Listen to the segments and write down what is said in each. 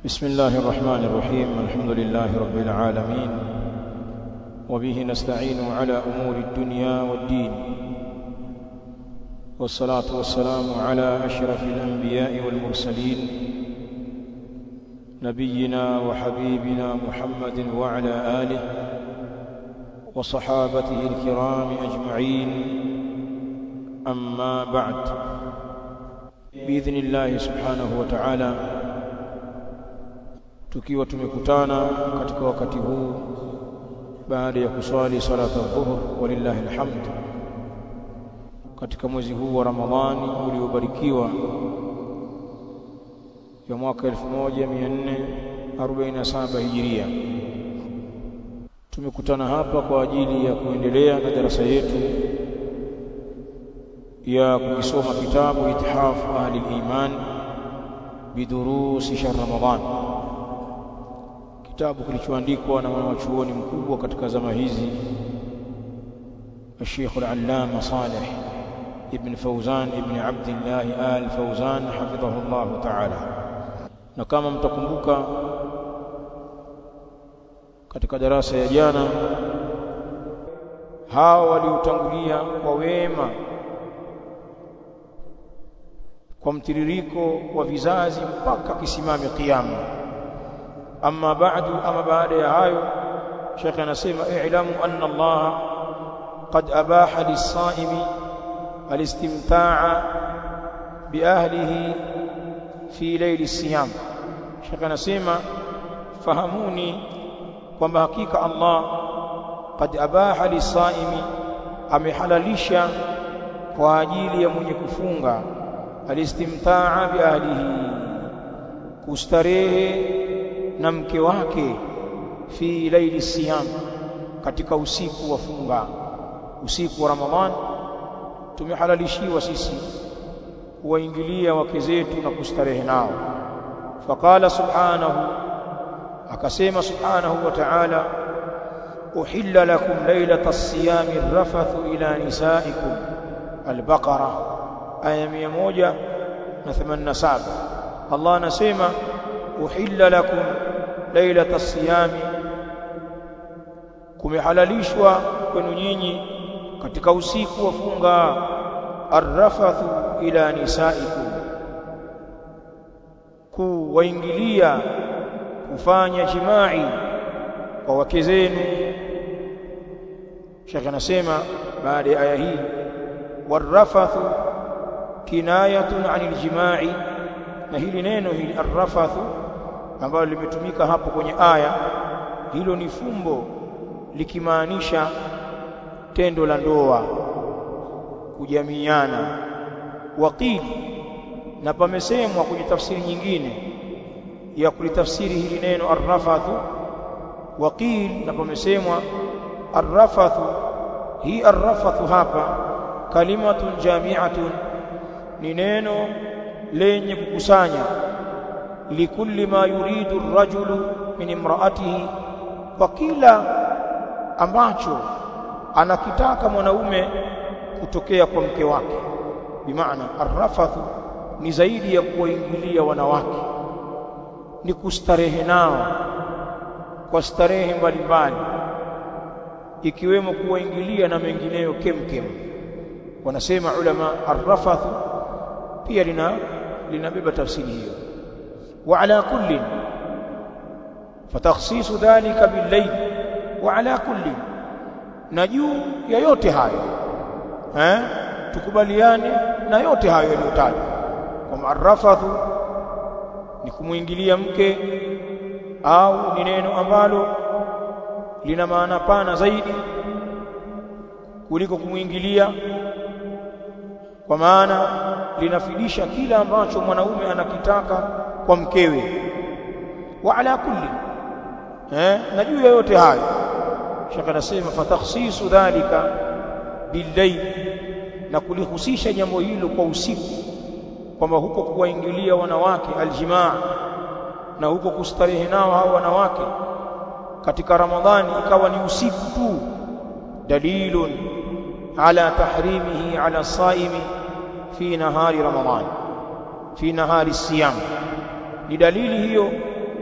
بسم الله الرحمن الرحيم الحمد لله رب العالمين وبه نستعين على أمور الدنيا والدين والصلاة والسلام على أشرف الأنبياء والمرسلين نبينا وحبيبنا محمد وعلى آله وصحابته الكرام أجمعين أما بعد بإذن الله سبحانه وتعالى tukiwa tumekutana katika wakati huu baada ya kuswali salata dhuhur walillahi alhamd katika mwezi huu wa Ramadhani uliobarikiwa ya mwaka 1447 Hijiria tumekutana hapa kwa ajili ya kuendelea na darasa yetu ya kukisoma kitabu Ithaf Ahli Iman bidurusi shahr Ramadhan kitabu kilichoandikwa na mwanachuoni mkubwa katika zama hizi الشيخ العلامة صالح ابن فوزان ابن عبد الله آل فوزان حفظه الله تعالى na kama mtakumbuka katika darasa ya jana hao waliotangulia kwa wema kwa mtiririko wa vizazi mpaka kisimame kiyama amma ba'du ama baada ya hayo Sheikh anasema i'lamu anna Allah qad abaha lis-sa'imi al-istimta'a bi ahlihi fi layli siyam Sheikh anasema fahamuni kwamba hakika Allah qad abaha lis-sa'imi amehalalisha kwa ajili ya mwenye kufunga alistimtaa bi ahlihi kustarehe na mke wake fi laili siyam katika usiku wa funga usiku wa ramadhan tumehalalishiwa sisi kuwaingilia wake zetu na kustarehe nao faqala subhanahu akasema subhanahu wa ta'ala uhilla lakum laylata as-siyami ar-rafathu ila nisaikum al-baqara aya 187 Allah anasema uhilla lakum lailata siyami kumehalalishwa kwenu nyinyi katika usiku wa funga arrafathu ila nisaikum kuwaingilia kufanya jimai kwa wake zenu Sheikh anasema baada ya aya hii warrafathu kinayatun anil jimai na hili neno hili arrafathu ambalo limetumika hapo kwenye aya hilo ni fumbo likimaanisha tendo la ndoa kujamiana waqili na pamesemwa kwenye tafsiri nyingine ya kulitafsiri hili neno arrafathu waqil na pamesemwa arrafathu hii arrafathu hapa kalimatun jami'atun ni neno lenye kukusanya likulli ma yuridu ar-rajulu min imra'atihi kwa kila ambacho anakitaka mwanaume kutokea kwa mke wake bimaana arrafathu ni zaidi ya kuwaingilia wanawake ni kustarehe nao kwa starehe mbalimbali ikiwemo kuwaingilia na mengineyo kemkem wanasema ulama arrafathu pia lina linabeba tafsiri hiyo وعلى كل فتخصيص ذلك بالليل وعلى كل نجو ya yote hayo eh tukubaliane na yote hayo yaliyotajwa kwa marafathu ni kumuingilia mke au ni neno ambalo lina maana pana zaidi kuliko kumuingilia kwa maana linafidisha kila ambacho mwanaume anakitaka kwa mkewe wa ala kulli eh na juu ya yote hayo shaka nasema fatakhsisu dhalika billayl na kulihusisha jambo hilo kwa usiku kwamba huko kuwaingilia wanawake aljimaa na huko kustarehe nao hao wanawake katika ramadhani ikawa ni usiku tu dalilun ala tahrimihi ala saimi fi nahari ramadhani fi nahari siyam ni dalili hiyo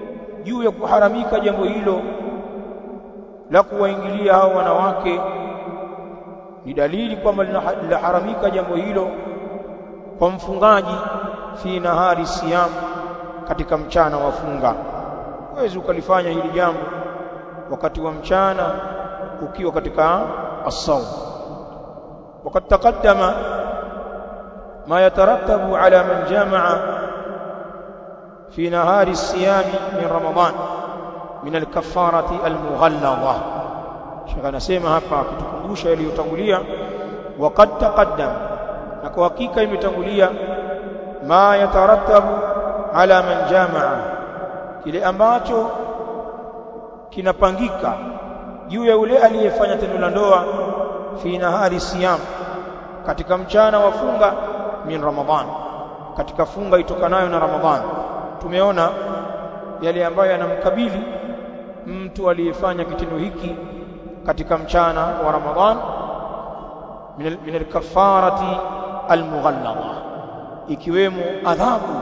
juu ya kuharamika jambo hilo la kuwaingilia hao wanawake ni dalili kwamba linaharamika jambo hilo kwa mfungaji fi nahari siyam katika mchana wa funga huwezi ukalifanya hili jambo wakati wa mchana ukiwa katika as-sawm وقد تقدم ما يترتب على من جامع في نهار الصيام من رمضان من الكفارة المغلظة شيخ anasema hapa akitukumbusha yaliyotangulia وقد تقدم na kwa hakika imetangulia ma yatarattabu ala man jamaa kile ambacho kinapangika juu ya yule aliyefanya tendo la ndoa fi nahari siyam katika mchana wa funga min ramadhan katika funga itokanayo na ramadhan tumeona yale ambayo yanamkabili mtu aliyefanya kitendo hiki katika mchana wa ramadhan min al-kaffarati al-mughallada ikiwemo adhabu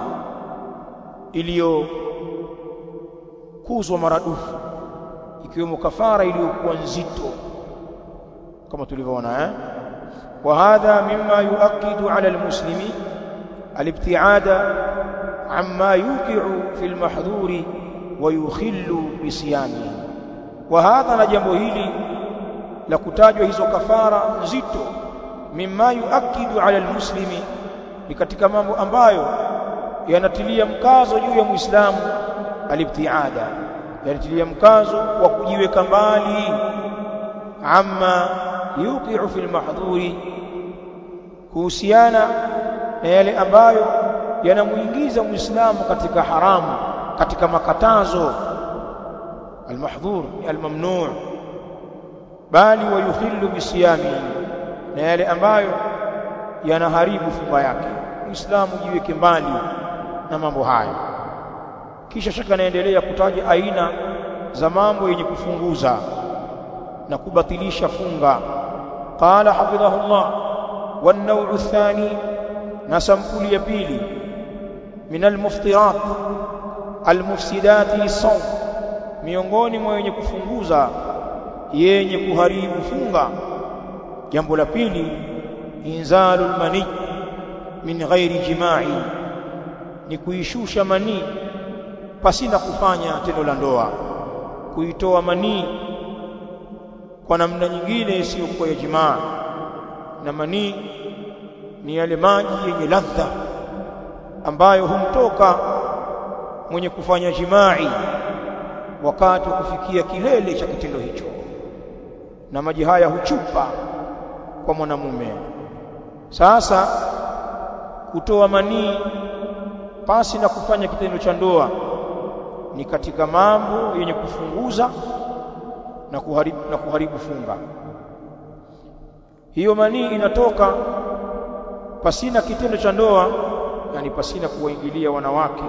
iliyokuzwa maradufu ikiwemo kafara iliyokuwa nzito kama tulivyoona eh wa hadha mimma yuakidu ala almuslimi alibtiada amma yuqi'u fi almahdhuri wa yukhillu bisiyami wa hadha na jambo hili la kutajwa hizo kafara nzito mimma yuakidu ala almuslimi ni katika mambo ambayo yanatilia mkazo juu ya muislamu alibtiada yanatilia mkazo wa kujiweka mbali amma yuqi'u fil mahdhuri kuhusiana na yale ambayo yanamuingiza muislamu katika haramu katika makatazo almahdhur almamnu' bali wayuhillu bisiyami na yale ambayo yanaharibu funga yake muislamu jiweke mbali na mambo haya kisha shaka anaendelea kutaja aina za mambo yenye kufunguza na kubatilisha funga qala hafidhahullah والنوع الثاني نسمكل يبيلي من المفطرات المفسدات للصوم miongoni mwa wenye kufunguza yenye kuharibu funga jambo la pili inzalul mani min ghairi jimai ni kuishusha manii pasina kufanya tendo la ndoa kuitoa manii kwa namna nyingine isiyokuwa ya jimaa na manii ni yale maji yenye ladha ambayo humtoka mwenye kufanya jimai wakati wa kufikia kilele cha kitendo hicho na maji haya huchupa kwa mwanamume sasa kutoa manii pasi na kufanya kitendo cha ndoa ni katika mambo yenye kufunguza na kuharibu, na kuharibu funga hiyo manii inatoka pasina kitendo cha ndoa yani pasina kuwaingilia wanawake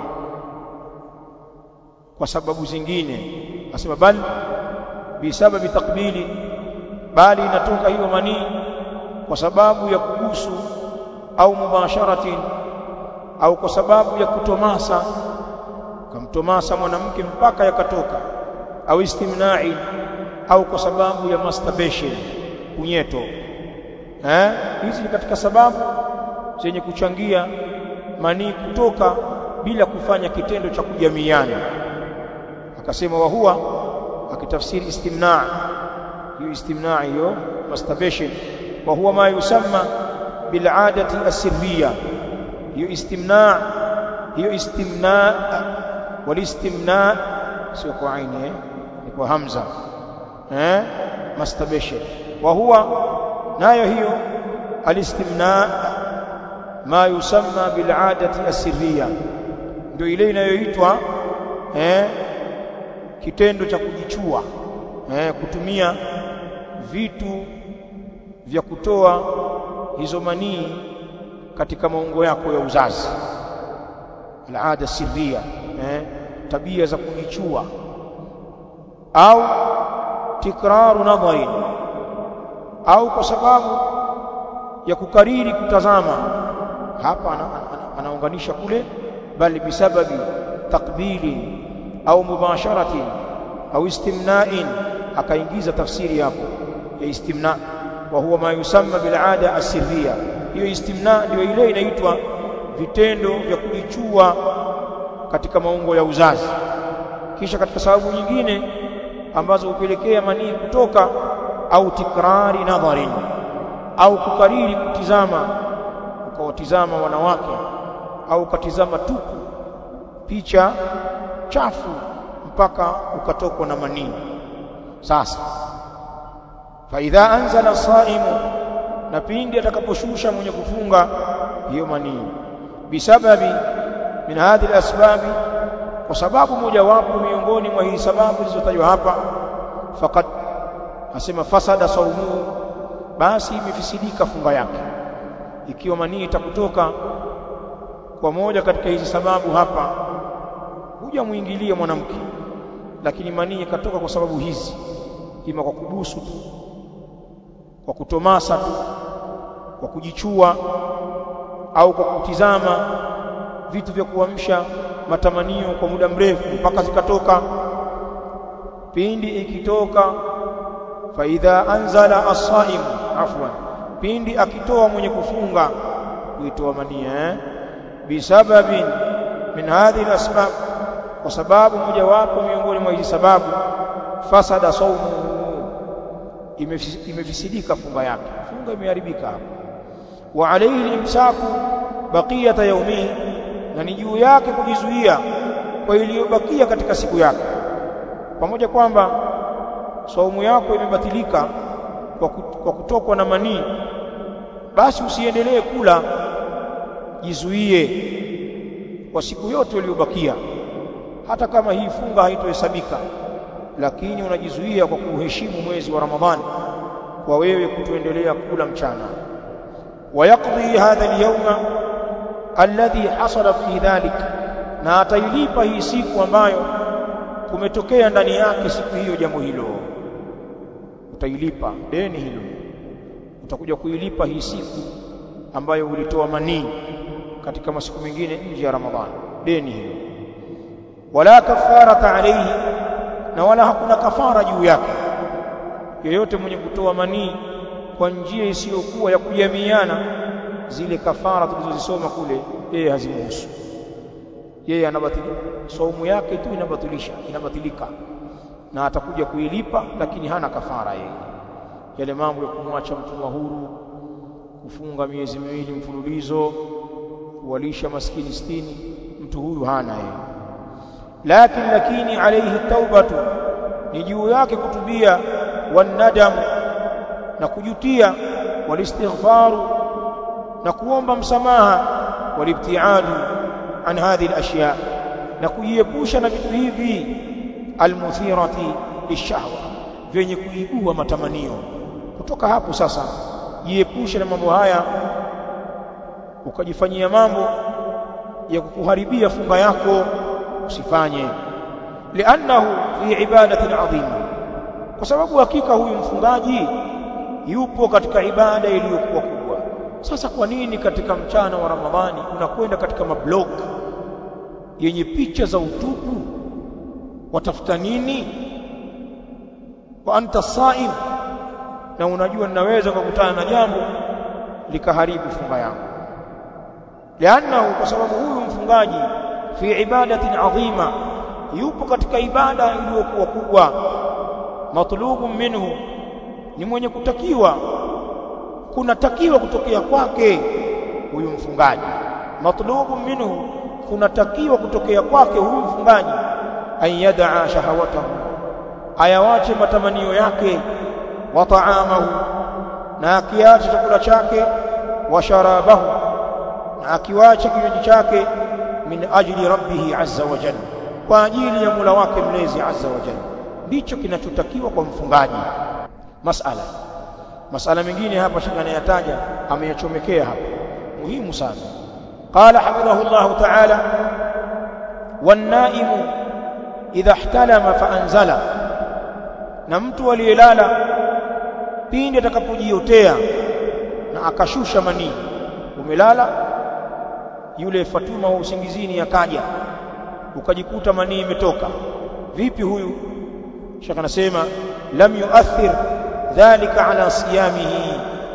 kwa sababu zingine asema bal bisababi takbili bali inatoka hiyo manii kwa sababu ya kubusu au mubasharatin au kwa sababu ya kutomasa kamtomasa mwanamke mpaka yakatoka au istimnai au kwa sababu ya masturbation kunyeto eh hizi ni katika sababu zenye kuchangia manii kutoka bila kufanya kitendo cha kujamiana akasema wa huwa akitafsiri istimna hiyo istimna hiyo masturbation wa huwa ma yusamma bil adati asirriya hiyo istimna hiyo istimna walistimna sio kwa aini eh ni kwa hamza eh masturbation wa huwa nayo hiyo alistimna ma yusamma bil adati asirriya ndio ile inayoitwa eh kitendo cha kujichua eh kutumia vitu vya kutoa hizo manii katika maungo yako ya uzazi alada sirria eh tabia za kujichua au tikraru nadharin au kwa sababu ya kukariri kutazama hapa anaunganisha kule bali bisababi takbili au mubasharatin au istimna'in akaingiza tafsiri hapo ya istimna wa huwa ma yusamma bil ada asirriya hiyo istimna ndio ile inaitwa vitendo vya kujichua katika maungo ya uzazi kisha katika sababu nyingine ambazo hupelekea manii kutoka au tikrari nadharin au kukariri kutizama ukawatizama wanawake au ukatizama tupu picha chafu mpaka ukatokwa na manii sasa faidha anzala saimu na pindi atakaposhusha mwenye kufunga hiyo manii bisababi min hadhihi alasbabi kwa sababu mojawapo miongoni mwa hizi sababu zilizotajwa hapa faqad asema fasada saumu basi imefisidika funga yake ikiwa manii itakutoka kwa moja katika hizi sababu hapa hujamuingilia mwanamke lakini manii ikatoka kwa sababu hizi ima kwa kubusu tu kwa kutomasa tu kwa kujichua au kwa kutizama vitu vya kuamsha matamanio kwa muda mrefu mpaka zikatoka pindi ikitoka faidha anzala as-saim afwan pindi akitoa mwenye kufunga kuitoa mania eh? bisababin min hadhihi al-asbab kwa sababu mojawapo miongoni mwa hizi sababu fasada saumu imefisidika funga yake funga imeharibika hapo wa alayhi al-imsaku baqiyata yawmihi na ni juu yake kujizuia kwa iliyobakia katika siku yake pamoja kwamba saumu yako imebatilika kwa kutokwa na manii basi usiendelee kula jizuie kwa siku yote iliyobakia hata kama hii funga haitohesabika lakini unajizuia kwa kuheshimu mwezi wa Ramadhani kwa wewe kutoendelea kula mchana wayaqdi hadha al-yawma alladhi hasala fi dhalik na atailipa hii siku ambayo kumetokea ndani yake siku hiyo jambo hilo utailipa deni hilo utakuja kuilipa hii siku ambayo ulitoa manii katika masiku mengine nje ya Ramadhani deni hilo wala kafarata alayhi na wala hakuna kafara juu yake yeyote mwenye kutoa manii kwa njia isiyokuwa ya kujamiana zile kafara tulizozisoma kule yeye hazimuhusu yeye anabatilika saumu yake tu inabatilisha inabatilika na atakuja kuilipa lakini hana kafara yeye yale mambo ya kumwacha mtumwa huru kufunga miezi miwili mfululizo kuwalisha maskini sitini mtu huyu hana yeye lakini lakini alayhi taubatu ni juu yake kutubia wanadamu na kujutia walistighfaru na kuomba msamaha walibtiadu an hadhihi alashya na kujiepusha na vitu hivi almuthirati lishahwa vyenye kuibua matamanio kutoka hapo sasa jiepushe na mambo haya ukajifanyia mambo ya kukuharibia funga yako usifanye liannahu fi ibadatin adhima kwa sababu hakika huyu mfungaji yupo katika ibada iliyokuwa kubwa sasa kwa nini katika mchana wa Ramadhani unakwenda katika mablog yenye picha za utupu watafuta nini wa anta saim na unajua ninaweza kukutana na jambo likaharibu funga yangu liannahu kwa sababu huyu mfungaji fi ibadatin adhima yupo katika ibada iliyokuwa kubwa matlubu minhu ni mwenye kutakiwa kunatakiwa kutokea kwake huyu mfungaji matlubu minhu kunatakiwa kutokea kwake huyu mfungaji an yadaa shahawatahu ayawache matamanio yake wa taamahu na akiache chakula chake wa sharabahu na akiwache kinywaji chake min ajli rabbih azza wa jalla kwa ajili ya Mola wake mlezi azza wa jalla ndicho kinachotakiwa kwa mfungaji masala masala mengine hapa shika anayataja ameyachomekea hapa muhimu sana qala hafidhahu Allah ta'ala wan-naimu idha ihtalama fa anzala na mtu aliyelala pindi atakapojiotea na akashusha manii umelala yule Fatuma wa usingizini akaja ukajikuta manii imetoka vipi huyu shaka anasema lam yuathir dhalika ala siyamihi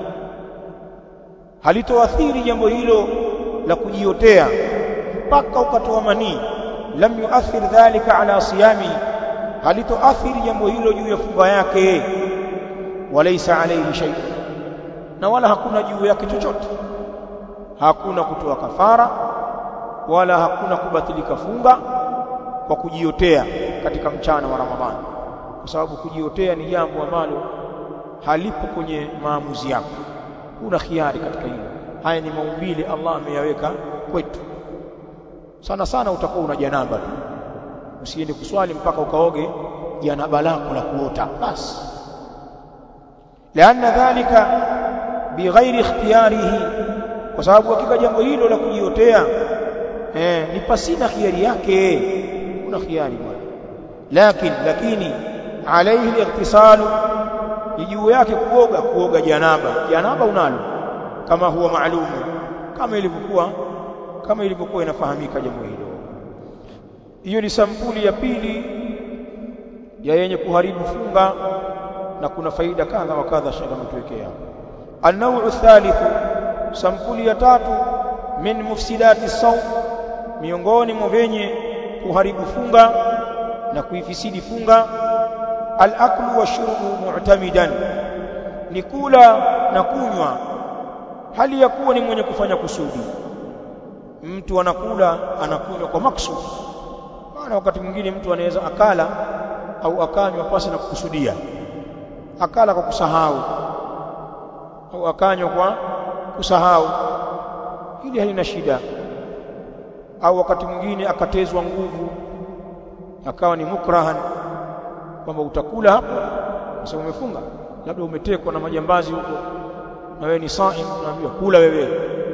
halitoathiri jambo hilo la kujiotea mpaka ukatoa manii lam yuathir dhalika ala siyamihi halitoathiri jambo hilo juu ya funga yake walaysa alayhi shay na wala hakuna juu yake chochote hakuna kutoa kafara wala hakuna kubatilika funga kwa kujiotea katika mchana wa Ramadhani kwa sababu kujiotea ni jambo ambalo halipo kwenye maamuzi yako kuna khiari katika hilo haya ni maumbile Allah ameyaweka kwetu sana sana utakuwa una janaba tu usiende kuswali mpaka ukaoge janaba lako la kuota basi lianna dhalika bighairi ikhtiyarihi kwa sababu hakika jambo hilo la kujiotea eh, ni pasina khiari yake kuna khiari bwana lakini lakini alayhi al-ightisalu juu yake kuoga kuoga janaba janaba unalo kama huwa maalumu kama ilivyokuwa kama ilivyokuwa inafahamika jambo hilo hiyo ni sampuli ya pili ya yenye kuharibu funga na kuna faida kadha wa kadha shaka mtuwekea an-naw'u thalith sampuli ya tatu min mufsidati sawm miongoni mwa venye kuharibu funga na kuifisidi funga al-aklu wa shurbu mu'tamidan ni kula na kunywa hali ya kuwa ni mwenye kufanya kusudi mtu anakula anakunywa kwa maksudi maana wakati mwingine mtu anaweza akala au akanywa pasi na kukusudia akala kwa kusahau au akanywa kwa kusahau hili halina shida au wakati mwingine akatezwa nguvu akawa ni mukrahan kwamba utakula hapo kwa sababu umefunga labda umetekwa na majambazi huko na wewe ni saim unaambiwa kula wewe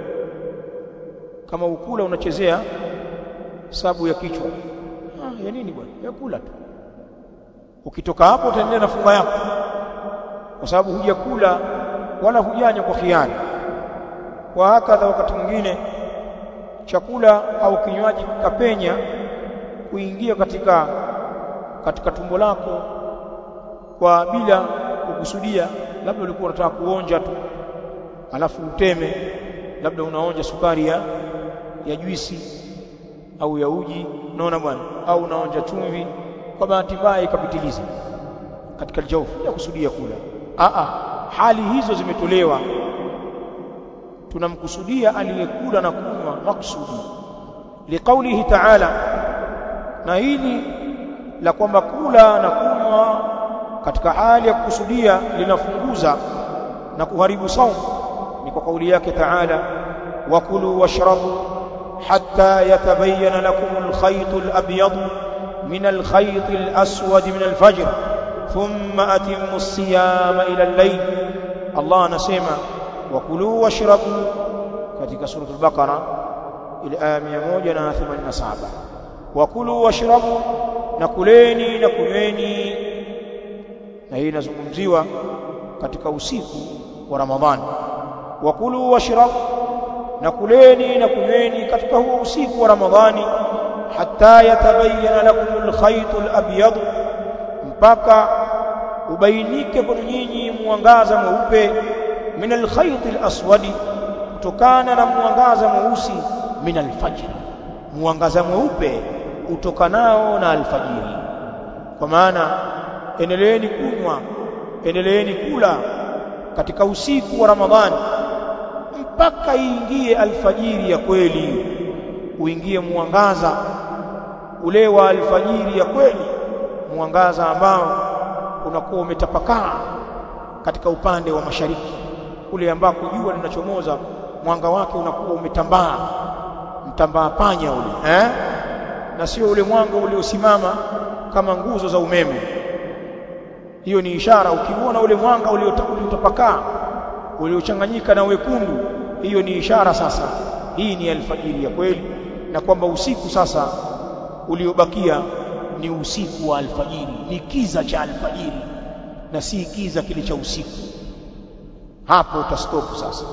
kama ukula unachezea sabu ya kichwa ah, ya nini bwana ya kula tu ukitoka hapo utaendelea na funga yako kwa sababu hujakula wala hujanya kwa khiani wa hakadha wakati mwingine chakula au kinywaji kapenya kuingia katika katika tumbo lako kwa bila kukusudia labda ulikuwa unataka kuonja tu alafu uteme labda unaonja sukari ya ya juisi au ya uji unaona bwana au unaonja chumvi kwa bahati mbaya ikapitiliza katika aljawfu ya kusudia kula a a hali hizo zimetolewa tunamkusudia aliyekula na kunywa maksudi liqaulihi ta'ala na hili la kwamba kula na kunywa katika hali ya kukusudia linafunguza na kuharibu saumu ni kwa kauli yake ta'ala wakulu washrabu hatta yatabayyana lakum alkhayt alabyad min alkhayt alaswad min alfajr thumma atimmu as-siyama ila al-layl Allah anasema wakulu washrabu katika suratul baqara ile aya 187 wakulu washrabu na kuleni na kunyweni na hii inazungumziwa katika usiku wa Ramadhani wakulu washrabu na kuleni na kunyweni katika huo usiku wa Ramadhani hatta yatabayyana lakum alkhayt alabyad mpaka ubainike kwa nyinyi mwangaza mweupe min alkhayt alaswadi kutokana na mwangaza mweusi min alfajr mwangaza mweupe utokanao na alfajiri kwa maana endeleeni kunywa endeleeni kula katika usiku wa Ramadhani mpaka iingie alfajiri ya kweli uingie mwangaza ule wa alfajiri ya kweli mwangaza ambao unakuwa umetapakaa katika upande wa mashariki kule ambako jua linachomoza mwanga wake unakuwa umetambaa mtambaa panya ule eh na sio ule mwanga uliosimama kama nguzo za umeme hiyo ni ishara ukiona ule mwanga uliotapakaa uliochanganyika na wekundu hiyo ni ishara sasa hii ni alfajiri ya kweli na kwamba usiku sasa uliobakia ni usiku wa alfajiri ni kiza cha alfajiri na si kiza kile cha usiku hapo utastopu sasa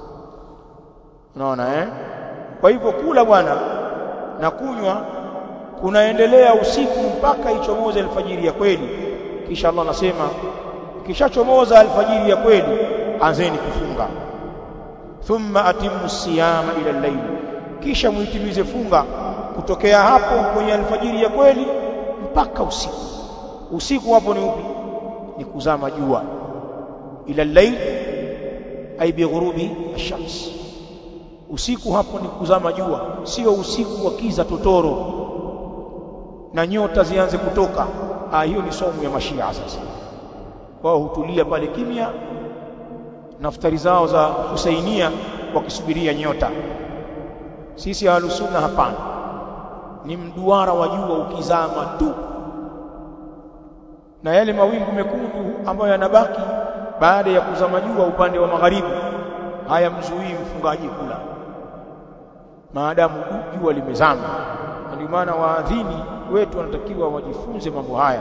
unaona eh kwa hivyo kula bwana na kunywa kunaendelea usiku mpaka ichomoze alfajiri ya kweli kisha Allah anasema kishachomoza alfajiri ya kweli anzeni kufunga thumma atimmu siyama ila al-layl kisha muitimize funga kutokea hapo kwenye alfajiri ya kweli mpaka usiku usiku hapo ni upi ni kuzama jua ila al-layl ay bighurubi ash-shams usiku hapo ni kuzama jua sio usiku wa kiza totoro na nyota zianze kutoka ah hiyo ni somo ya mashia sasa wao hutulia pale kimya naftari zao za Husainia wakisubiria nyota sisi ahlusunna hapana ni mduara wa jua ukizama tu na yale mawingu mekundu ambayo yanabaki baada ya kuzama jua upande wa magharibi hayamzuii mfungaji kula maadamu jua limezama ndio maana waadhini wetu wanatakiwa wajifunze mambo haya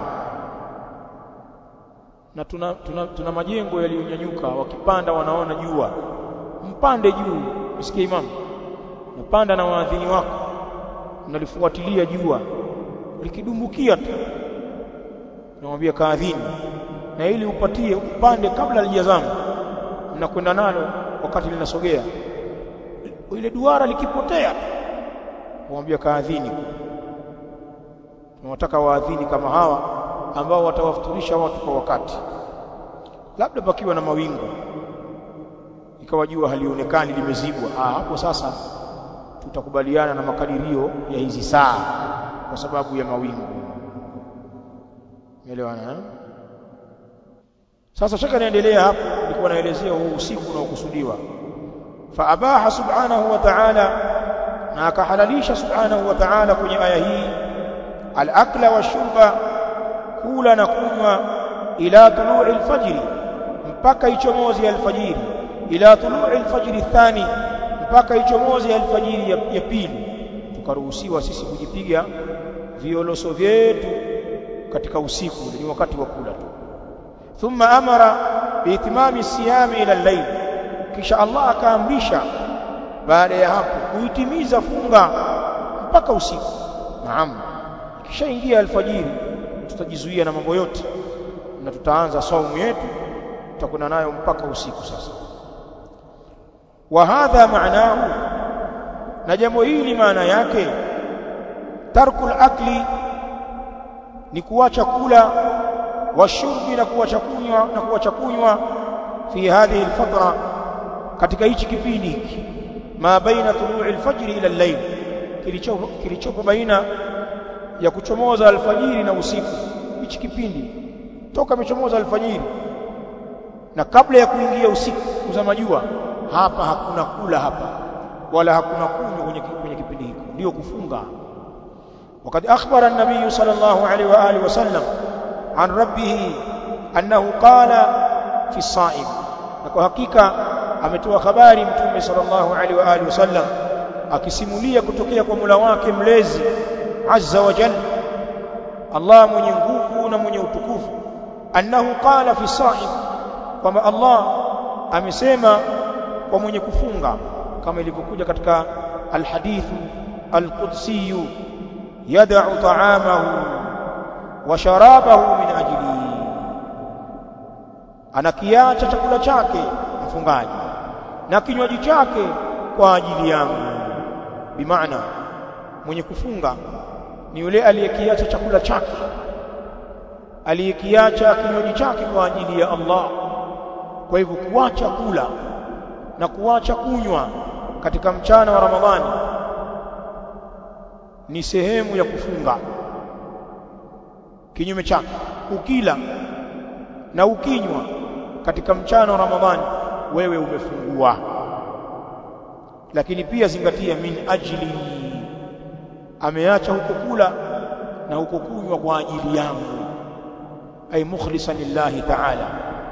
na tuna, tuna, tuna majengo yaliyonyanyuka wakipanda wanaona jua mpande juu usikie imamu napanda na waadhini wako mnalifuatilia jua likidumbukia tu namwambia kaadhini na ili upatie upande kabla halijazama mnakwenda nalo wakati linasogea ile duara likipotea kumwambia kaadhini tunataka waadhini kama hawa ambao watawafuturisha watu kwa wakati labda pakiwa na mawingu ikawa jua halionekani limezibwa ah hapo sasa tutakubaliana na makadirio ya hizi saa kwa sababu ya mawingu umeelewana eh? sasa shaka naendelea hapo nilikuwa naelezea huu usiku unaokusudiwa fa abaha subhanahu wa ta'ala na akahalalisha subhanahu wa ta'ala kwenye aya hii al-akla washurba kula na kunywa ila tulu'i al-fajr mpaka ichomozi alfajiri ila tulu'i al-fajr thani mpaka ichomozi alfajiri ya, ya pili tukaruhusiwa sisi kujipiga violoso vyetu katika usiku ni wakati wa kula tu thumma amara biitimami siyami ila al-layl kisha Allah akaamrisha baada ya hapo kuitimiza funga mpaka usiku naam kishaingia alfajiri tutajizuia na mambo yote na tutaanza saumu yetu tutakwenda nayo mpaka usiku sasa wa hadha maanahu na jambo hili maana yake tarkul akli ni kuacha kula washurbi na kuacha kunywa na kuacha kunywa fi hadhihi alfatra katika hichi kipindi hiki ma baina tulu'i alfajr ila al-layl kilichopo kilichopo baina ya kuchomoza alfajiri na usiku hichi kipindi toka imechomoza alfajiri na kabla ya kuingia usiku kuzama jua hapa hakuna kula hapa wala hakuna kunywa kwenye, kwenye kipindi hiki ndio kufunga وقد أخبر النبي صلى الله عليه وآله وسلم عن ربه أنه قال في الصائم kwa hakika ametoa habari mtume sallallahu alaihi wa alihi wasallam akisimulia kutokea kwa Mola wake mlezi azza wa jalla Allah mwenye nguvu na mwenye utukufu annahu qala fi sa'im kwamba Allah amesema kwa mwenye kufunga kama ilivyokuja katika alhadithu alqudsi yad'u ta'amahu wa sharabahu min ajli anakiacha chakula chake mfungaji na kinywaji chake kwa ajili yangu bimaana mwenye kufunga ni yule aliyekiacha chakula chake aliyekiacha kinywaji chake kwa ajili ya Allah kwa hivyo kuacha kula na kuacha kunywa katika mchana wa Ramadhani ni sehemu ya kufunga kinyume chake ukila na ukinywa katika mchana wa Ramadhani wewe umefungua lakini pia zingatia min ajli ameacha huko kula na huko kunywa kwa ajili yangu ay mukhlisan lillahi ta'ala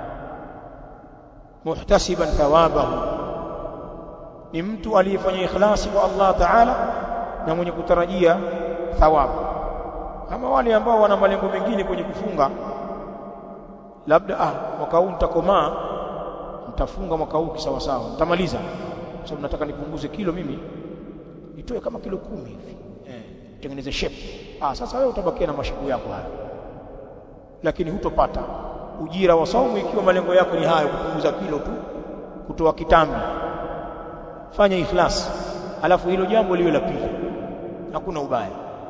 muhtasiban thawabahu ni mtu aliyefanya ikhlasi kwa Allah ta'ala na mwenye kutarajia thawabu ama wale ambao wana malengo mengine kwenye kufunga labda ah mwaka huu nitakomaa nitafunga mwaka huu kisawa sawa nitamaliza kwa sababu nataka nipunguze kilo mimi nitoe kama kilo kumi hivi eh utengeneze shape ah sasa wewe utabakia na mashabu yako haya lakini hutopata ujira wa saumu ikiwa malengo yako ni hayo kupunguza kilo tu kutoa kitambi fanya ikhlas alafu hilo jambo liwe la pili hakuna ubaya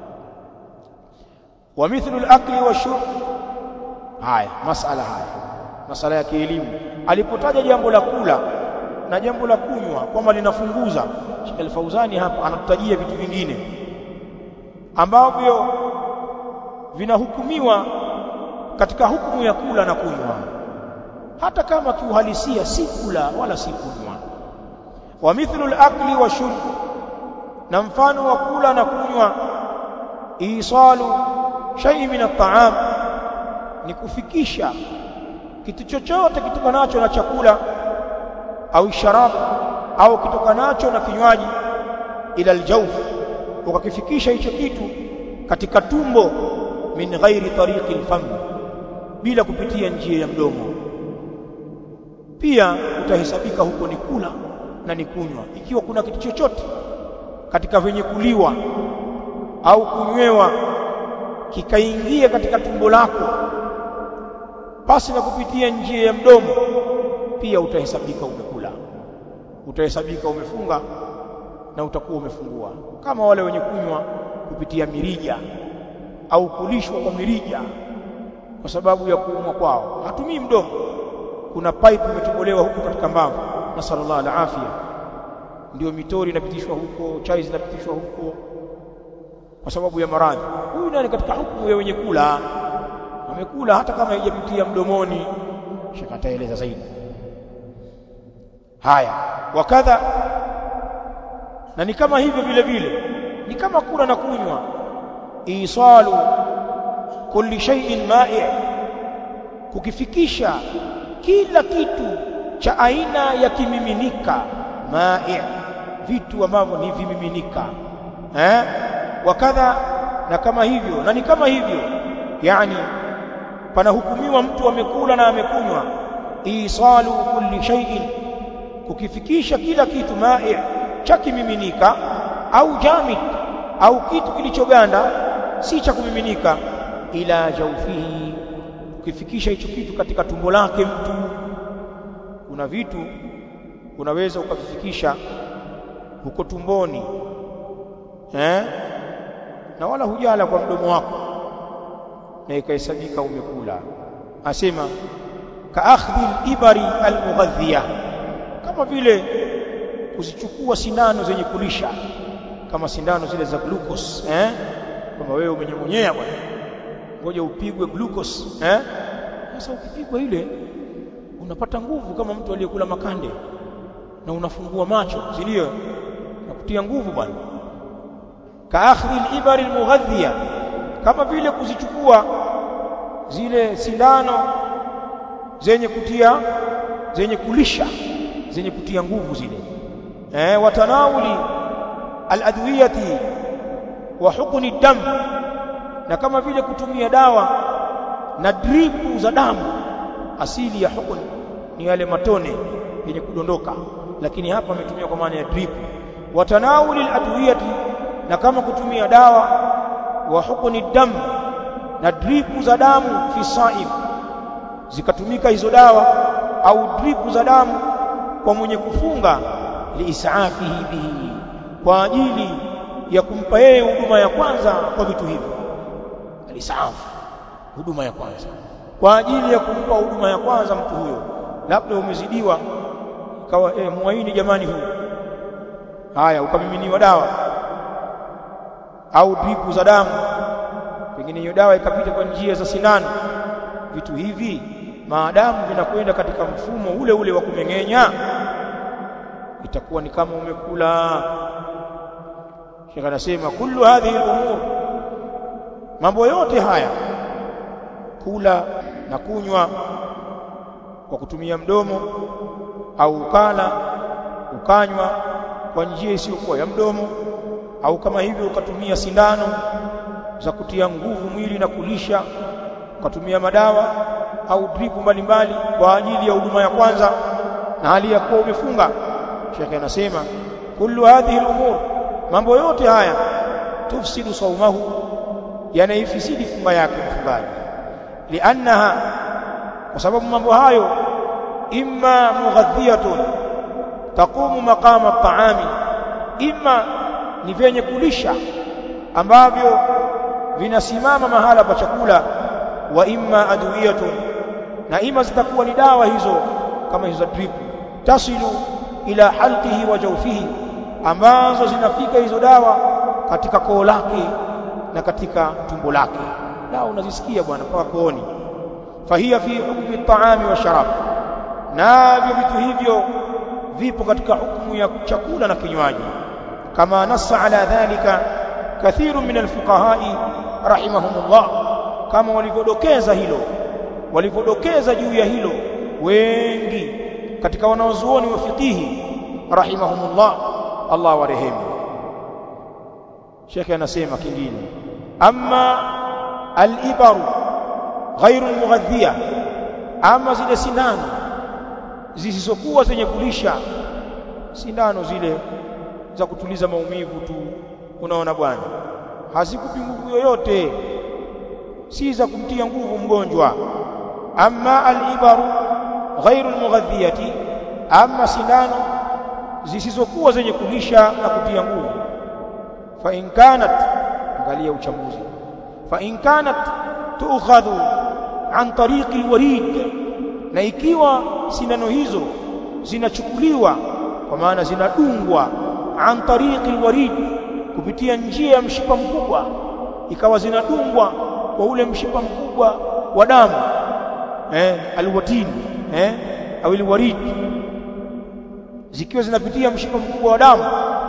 wa mithlu al-akli wa shurb haya masala haya masala ya kielimu alipotaja jambo la kula na jambo la kunywa kwamba linafunguza Sheikh Al-Fauzani hapa anatutajia vitu vingine ambavyo vinahukumiwa katika hukumu ya kula na kunywa hata kama kiuhalisia si kula wala si kunywa wa mithlu al-akli wa shurb na mfano wa kula na kunywa isalu shay'in min at-ta'am ni kufikisha kitu chochote kitokanacho na chakula au sharabu au kitokanacho na kinywaji ila aljawf ukakifikisha hicho kitu katika tumbo min ghairi tariqi alfam bila kupitia njia ya mdomo pia utahesabika huko ni kula na ni kunywa ikiwa kuna kitu chochote katika venye kuliwa au kunywewa kikaingia katika tumbo lako pasi na kupitia njia ya mdomo pia utahesabika umekula utahesabika umefunga na utakuwa umefungua kama wale wenye kunywa kupitia mirija au kulishwa kwa mirija kwa sababu ya kuumwa kwao hatumii mdomo kuna pipe imetobolewa huko katika mbavu na sallallahu alaihi afia ndio mitori inapitishwa huko chai zinapitishwa huko kwa sababu ya maradhi huyu nani katika hukumu ya wenye kula amekula hata kama haijapitia mdomoni shaka ataeleza zaidi haya wakadha na ni kama hivyo vile vile ni kama kula na kunywa isalu kulli shay'in ma'i kukifikisha kila kitu cha aina ya kimiminika ma'i vitu ambavyo ni vimiminika eh wakadha na kama hivyo na ni kama hivyo yani panahukumiwa mtu amekula na amekunywa isalu kulli shay'in kukifikisha kila kitu ma'i cha kimiminika au jamid au kitu kilichoganda si cha kumiminika ila jawfihi kukifikisha hicho kitu katika tumbo lake mtu kuna vitu unaweza ukavifikisha huko tumboni eh na wala hujala kwa mdomo wako na ikahesabika umekula asema ka akhdhi al-ibari al-mughadhiya kama vile kuzichukua sindano zenye kulisha kama sindano zile za glucose eh kama wewe umenyongonyea bwana ngoja upigwe glucose eh sasa ukipigwa ile unapata nguvu kama mtu aliyekula makande na unafungua macho zilio na kutia nguvu bwana ka akhdhi al-ibari al-mughadhiya kama vile kuzichukua zile sindano zenye kutia zenye kulisha zenye kutia nguvu zile eh watanawuli aladwiyati wa hukuni dam na kama vile kutumia dawa na dripu za damu asili ya hukun ni yale matone yenye kudondoka lakini hapa ametumia kwa maana ya drip watanawuli aladwiyati na kama kutumia dawa wa hukuni dam na dripu za damu fi saim zikatumika hizo dawa au dripu za damu kwa mwenye kufunga liisafihi bihi kwa ajili ya kumpa yeye huduma ya kwanza kwa vitu hivyo alisafu huduma ya kwanza kwa ajili ya kumpa huduma ya kwanza mtu huyo labda umezidiwa kawa eh, muaini jamani huyu haya ukamiminiwa dawa au dripu za damu pengine hiyo dawa ikapita kwa njia za sindano vitu hivi maadamu vinakwenda katika mfumo ule ule wa kumeng'enya itakuwa ni kama umekula Sheikh anasema kullu hadhihi al-umur mambo yote haya kula na kunywa kwa kutumia mdomo au ukala ukanywa kwa njia isiyokuwa ya mdomo au kama hivyo ukatumia sindano za kutia nguvu mwili na kulisha ukatumia madawa au dripu mbalimbali kwa ajili ya huduma ya kwanza na hali ya kuwa umefunga Sheikh anasema kullu hadhihi al-umur mambo yote haya tufsidu saumahu yanaifisidi funga yake mfungaji liannaha kwa sababu mambo hayo imma mughadhiyatun taqumu maqama at-ta'ami imma ni vyenye kulisha ambavyo vinasimama mahala pa chakula wa imma adwiyatun na ima zitakuwa ni dawa hizo kama hizo drip tasilu ila halqihi wa jawfihi ambazo zinafika hizo dawa katika koo lake na katika tumbo lake dawa unazisikia bwana mpaka kooni fahiya fi hukmi at-ta'ami wa sharab navyo vitu hivyo vipo katika hukumu ya chakula na kinywaji kama nassa ala dhalika kathiru min alfuqahai rahimahumullah kama walivyodokeza hilo walivyodokeza juu ya hilo wengi katika wanaozuoni wa fikihi rahimahumullah Allah warehemu Sheikh anasema kingine amma al-ibaru ghairu al-mughadhiya ama zile sindano zisizokuwa zenye kulisha sindano zile za kutuliza maumivu tu unaona bwana hazikupi nguvu yoyote si za kumtia nguvu mgonjwa amma al-ibaru ghairu al-mughadhiyati amma sindano zisizokuwa zenye kulisha na kutia nguvu fa in kanat angalia uchambuzi fa in kanat tu'khadhu an tariqi al-warid na ikiwa sindano hizo zinachukuliwa kwa maana zinadungwa an tariqi al-warid kupitia njia ya mshipa mkubwa ikawa zinadungwa kwa ule mshipa mkubwa wa damu eh alwatin eh au alwarid zikiwa zinapitia mshipa mkubwa wa damu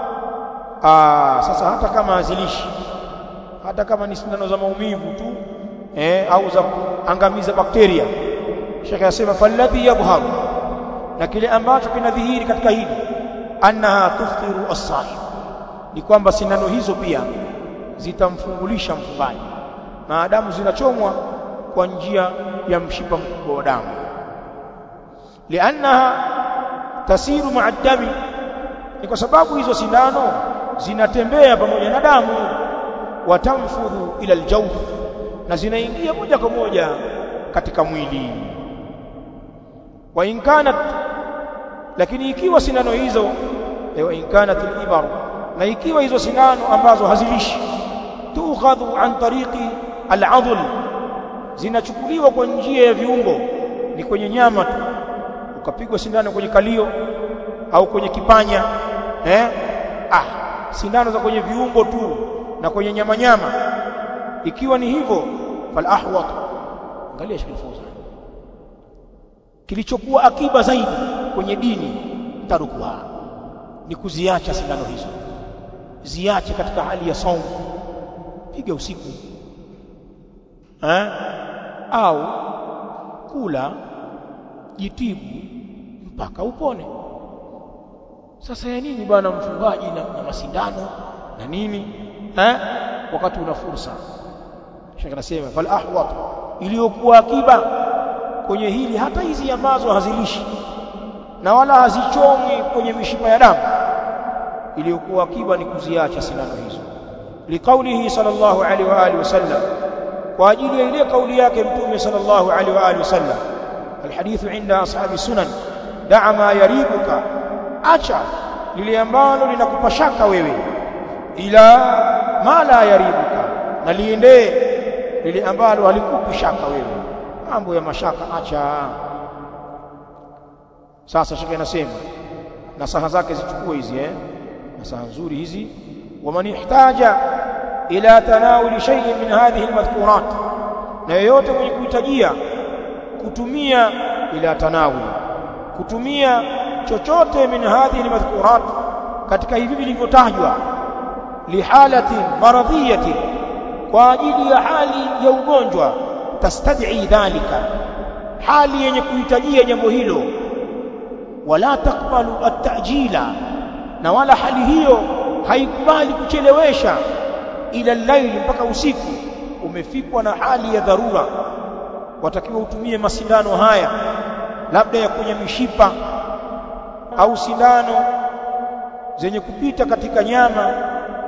ah sasa hata kama hazilishi hata kama ni sindano za maumivu tu eh au za kuangamiza bakteria Sheikh anasema falladhi yabharu na kile ambacho kinadhihiri katika hili annaha tuftiru as-sahib ni kwamba sindano hizo pia zitamfungulisha mfungaji maadamu zinachomwa kwa njia ya mshipa mkubwa wa damu liannaha tasiru ma'a dami ni kwa sababu hizo sindano zinatembea pamoja na damu watamfudhu ila aljawf na zinaingia moja kwa moja katika mwili wa in kanat lakini ikiwa sindano hizo wa in kanat al-ibar na ikiwa hizo sindano ambazo hazilishi tukhadhu an tariqi al-adl zinachukuliwa kwa njia ya viungo ni kwenye nyama tu ukapigwa sindano kwenye kalio au kwenye kipanya eh ah sindano za kwenye viungo tu na kwenye nyama nyama ikiwa ni hivyo fal ahwat angalia Sheikh Fawzan kilichokuwa akiba zaidi kwenye dini tarukuha ni kuziacha sindano hizo ziache katika hali ya saumu piga usiku eh au kula jitibu mpaka upone sasa ya nini bwana mfungaji na, na masindano na nini eh wakati una fursa Sheikh anasema fal ahwat iliyokuwa akiba kwenye hili hata hizi ambazo hazilishi na wala hazichomwi kwenye mishipa ya damu iliyokuwa akiba ni kuziacha sindano hizo liqaulihi sallallahu alaihi wa alihi wasallam kwa ajili ya ile kauli yake mtume sallallahu alaihi wa alihi wasallam alhadithu inda ashabi sunan da'a ma yaribuka acha lile ambalo linakupa shaka wewe ila ma la yaribuka na liendee lile ambalo halikupi shaka wewe mambo ya mashaka acha sasa shaka inasema nasaha zake zichukue hizi eh nasaha nzuri hizi waman ihtaja ila tanawuli shay'in min hadhihi almadhkurat na yeyote mwenye kuhitajia kutumia ila tanawuli kutumia chochote min hadhihi almadhkurat katika hivi vilivyotajwa lihalatin maradhiyatin kwa ajili ya hali ya ugonjwa tastad'i dhalika hali yenye kuhitajia jambo hilo wala takbalu at-ta'jila na wala hali hiyo haikubali kuchelewesha ila laili mpaka usiku umefikwa na hali ya dharura watakiwa utumie masindano haya labda ya kwenye mishipa au sindano zenye kupita katika nyama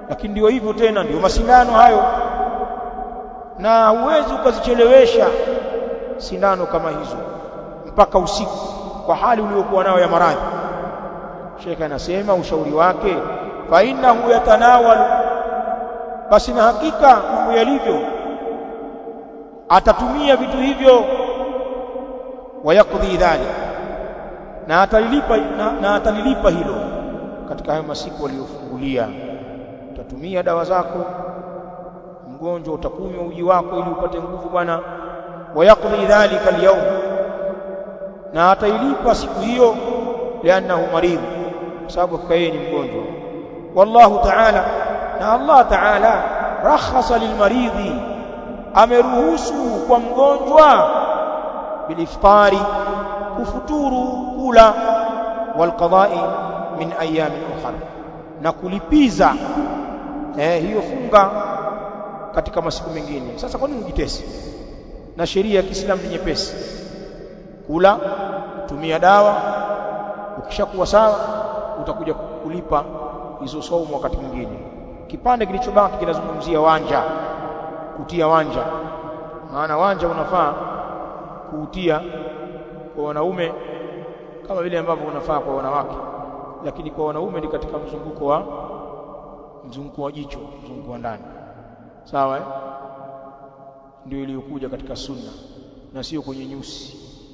lakini ndio hivyo tena ndio masindano hayo na huwezi ukazichelewesha sindano kama hizo mpaka usiku kwa hali uliokuwa nayo ya maradhi Sheikh anasema ushauri wake fa innahu yatanawal basi na hakika mambo yalivyo atatumia vitu hivyo wayakudhi dhalik na atalilipa na, na atalilipa hilo katika hayo masiku aliyofungulia utatumia dawa zako mgonjwa utakunywa uji wako ili upate nguvu bwana wayakudhi dhalika alyawm na atailipa siku hiyo lianahu maridh kwa sababu yeye ni mgonjwa wallahu ta'ala na Allah ta'ala rakhasa lilmaridhi ameruhusu kwa mgonjwa biliftari kufuturu kula walqada'i min ayamin ukhra na kulipiza eh, hiyo funga katika masiku mengine sasa kwa nini ujitesi na sheria ya Kiislamu ni nyepesi kula tumia dawa ukishakuwa sawa utakuja kulipa hizo saumu wakati mwingine kipande kilichobaki kinazungumzia wanja kutia wanja maana wanja unafaa kuutia kwa wanaume kama vile ambavyo unafaa kwa wanawake lakini kwa wanaume ni katika mzunguko wa mzunguko wa jicho mzunguko wa ndani sawa eh? ndio iliyokuja katika sunna na sio kwenye nyusi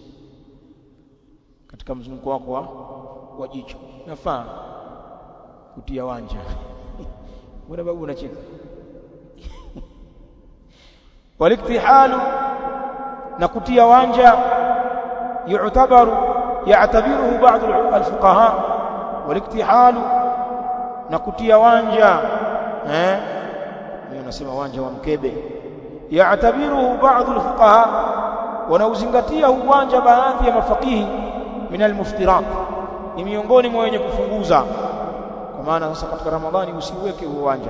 katika mzunguko wako wa, wa jicho nafaa kutia wanja mbona babu unacheka waliktihalu na kutia wanja yu'tabaru ya'tabiruhu ba'd al-fuqaha waliktihalu na kutia wanja eh mimi nasema wanja wa mkebe ya'tabiruhu ba'd al-fuqaha wanauzingatia uwanja baadhi ya mafakihi min al-muftirat ni miongoni mwa wenye kufunguza kwa maana sasa katika ramadhani usiweke huo uwanja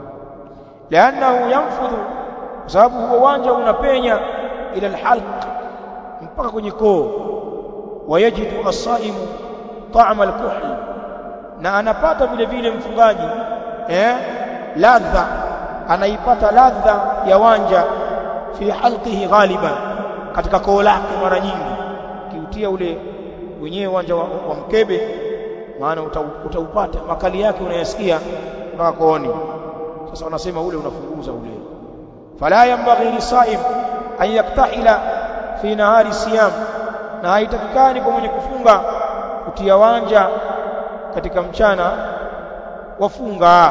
lianahu yanfudhu kwa sababu huo uwanja unapenya ila alhalq mpaka kwenye koo wayajidu as-saimu ta'ama al-kuhl na anapata vile vile mfungaji eh ladha anaipata ladha ya wanja fi halqihi ghaliban katika koo lake mara nyingi kiutia ule wenyewe uwanja wa, wa mkebe maana utaupata makali yake unayasikia mpaka kooni sasa wanasema ule unafunguza ule fala yanbaghi lisaim an yaktahila fi nahari siyam na haitakikani kwa mwenye kufunga kutia wanja katika mchana wafunga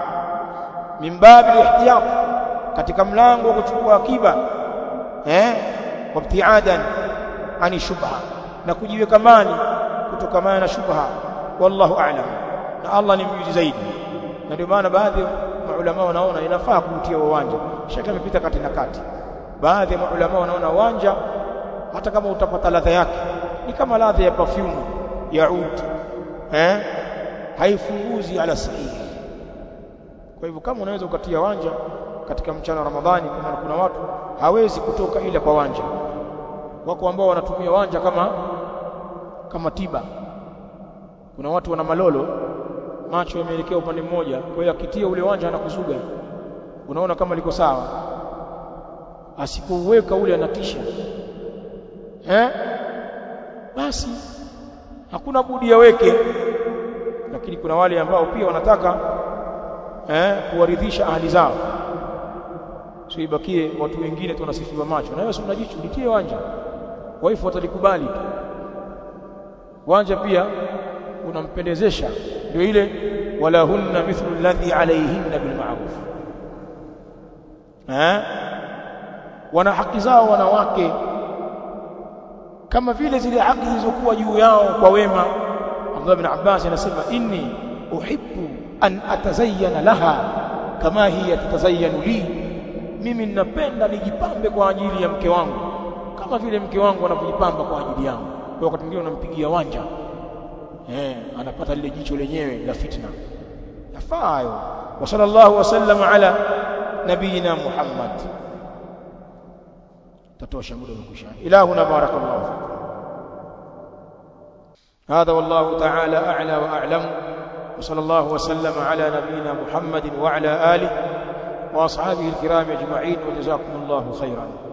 min babi ihtiyat katika mlango wa kuchukua akiba eh wabtiadan ani shubha na kujiweka mali kutokamana na shubha wallahu a'lam na Allah ni mjuzi zaidi na ndio maana baadhi ya maulama wanaona inafaa kuutia uwanja shaka imepita kati na kati baadhi ya maulama wanaona uwanja hata kama utapata ladha yake ni kama ladha ya perfume ya ud eh haifunguzi ala sahihi kwa hivyo kama unaweza ukatia wanja katika mchana wa Ramadhani kwa kuna watu hawezi kutoka ila kwa wanja wako ambao wanatumia wanja kama kama tiba kuna watu wana malolo macho yameelekea upande mmoja kwa hiyo akitia ule wanja anakuzuga unaona kama liko sawa asipouweka ule anatisha eh basi hakuna budi yaweke lakini kuna wale ambao pia wanataka eh kuwaridhisha ahli zao sio ibakie watu wengine tu wanasifiwa macho na wewe si unajicho litie wanja waifu watalikubali tu wanja pia unampendezesha ndio ile wala hunna mithlu alladhi alayhinna bil ma'ruf eh wana haki zao wanawake kama vile zile haki zilizokuwa juu yao kwa wema Abdullah bin Abbas anasema inni uhibbu an atazayyana laha kama hiya tatazayyanu li mimi ninapenda nijipambe kwa ajili ya mke wangu kama vile mke wangu anavyojipamba kwa ajili yangu kwa wakati mwingine unampigia wanja eh anapata lile jicho lenyewe la fitna yafaa hayo wa sallallahu wasallam ala nabiyina Muhammad tatosha muda umekwisha ilahuna barakallahu fikum هذا والله تعالى أعلى وأعلم وصلى الله وسلم على نبينا محمد وعلى آله وأصحابه الكرام أجمعين وجزاكم الله خيرا